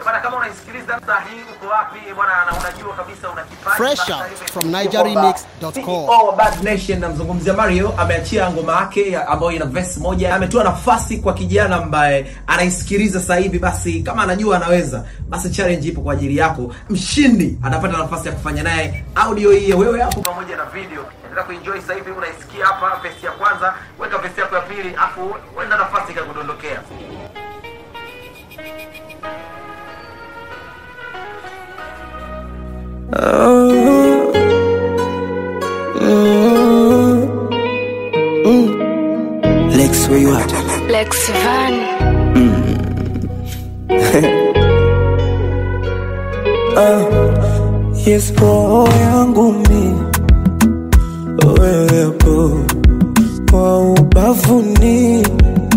Bwana, kama unaisikiliza saa hii uko wapi bwana, na unajua kabisa una kipaji Fresh basi out hivi- from nigeremix.com. CEO wa Bad Nation namzungumzia Mario ameachia ngoma yake ya- ambayo ina verse moja. Ametoa nafasi kwa kijana ambaye anaisikiliza sasa hivi, basi kama anajua anaweza, basi challenge ipo kwa ajili yako. Mshindi atapata nafasi ya kufanya naye audio hii ya wewe hapo pamoja na video. Endelea kuenjoy sasa hivi unaisikia hapa verse ya kwanza, weka verse yako ya pili, afu wenda nafasi ikakudondokea. Lex, where you at? Lex Van. Yes, roho yangu mi wewepo kwa ubavuni,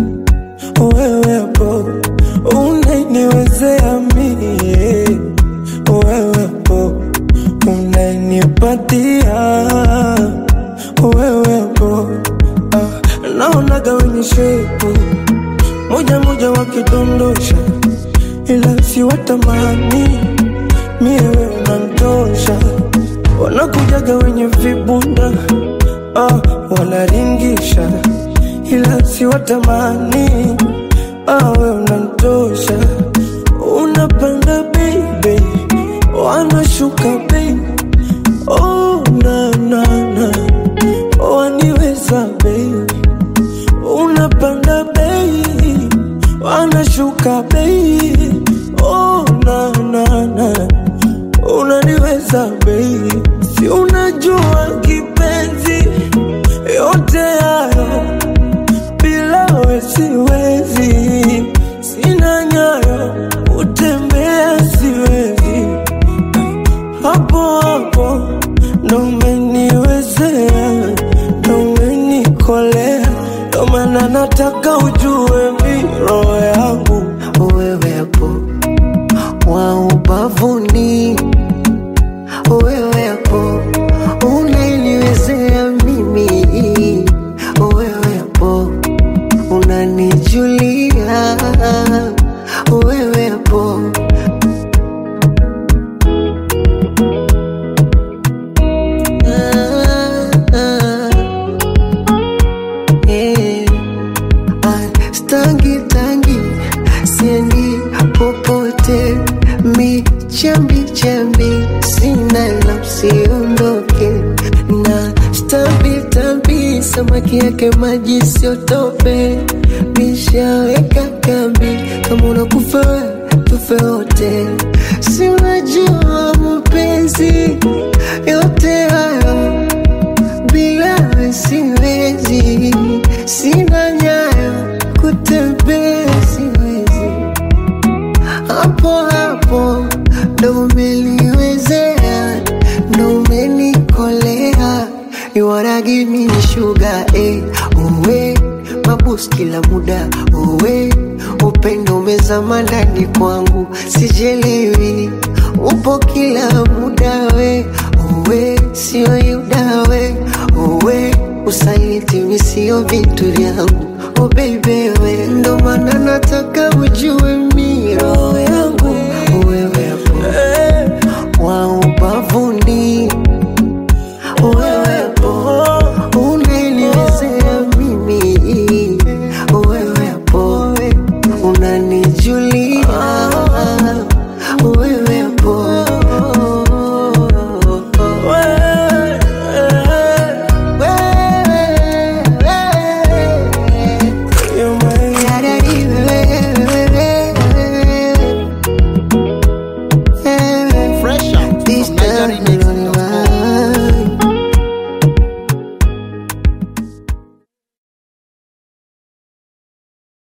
wewepo unaniwezea mie, wewepo unanipatia, wewepo ah, naonaga wenye shepu moja moja wakidondosha, ila si watamani mie wewe unanitosha, wanakujaga wenye vibunda ah, wanaringisha, ila si watamani ah, wewe unanitosha, unapanda baby, wanashuka baby, oh na na na, waniweza baby unapanda bei wanashuka bei oh, na, na, na. unaniweza bei si unajua kipenzi yote hayo bila we siwezi sina nyayo utembea siwezi hapo hapo ndo umeniwezea ndo umenikolea ndo maana nataka ujue mi roho yangu wewepo wa ubavuni, wewepo unaniwezea mimi, wewepo unanijulia, wewepo ah, ah, eh. Ah, stangi tangi siendi popote mi chambi chambi sina la usiondoke na stambi tambi samaki yake maji siotope mishaweka kambi kama unakufa we, tufe wote si unajua mapenzi yote hayo bila we siwezi, sina nyayo kutembea siwezi, hapo hapo ndo umeliwezea, ndo umenikolea, you wanna give me sugar eh, uwe mabus kila muda uwe upendo umezama ndani kwangu, sijelewi upo kila muda we uwe sio yuda we uwe usaliti misio vitu vyangu oh baby we ndo maana nataka ujue